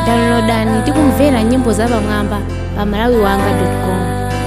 downloadani ndi kumvera nyimbo zapamwamba pa malawiwanga.com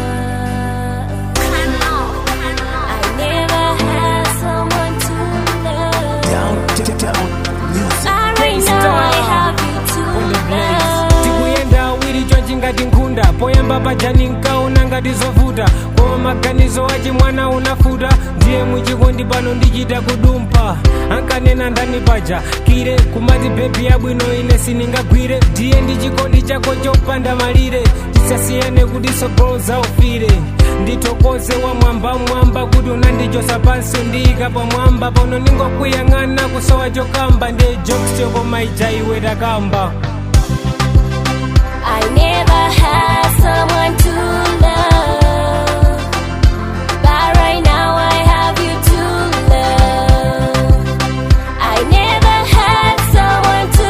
tikuyenda awiri chonchi ngati nkhunda poyamba pajani nkaona ngati zovuta koma maganizo achi mwana unafuta ndiye muchikondi pano ndichita kudumpha ankanena ndani paja kire kumati bebi yabwino ine siningagwire ndiye ndi chikondi chako chopanda malire tisasiyane kuti sogolo zaufire ndithokoze wa mwamba mwamba kuti unandichosa pansi ndiyika pamwamba pano ningokuyang'ana kusowa chokamba ndiye jokes chokoma ija iwe takamba I never had someone to love, but right now I have you to love. I never had someone to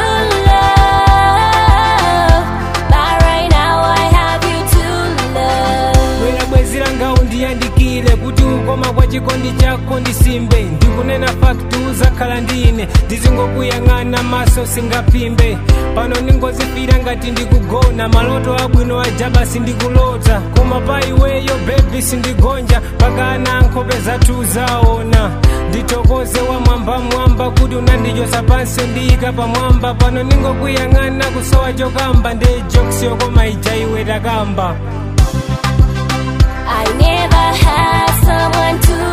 love, but right now I have you to love. bwera bwezi langa undiyandikire kuti ukoma kwa chikondi chako ndisimbe ndikunena fakti uzakhala ndine ndizingokuyang'ana maso singapimbe pano ningozifira ngati ndikugona maloto abwino ajaba sindikulota koma pa iweyo bebi sindigonja pakana nkhope zathu zaona ndithokoze wa mwamba mwamba kuti unandichosa pansi ndiyika pamwamba pano ningokuyang'ana kusowa chokamba ndiye jokes yokoma ija iwe takamba I never had someone to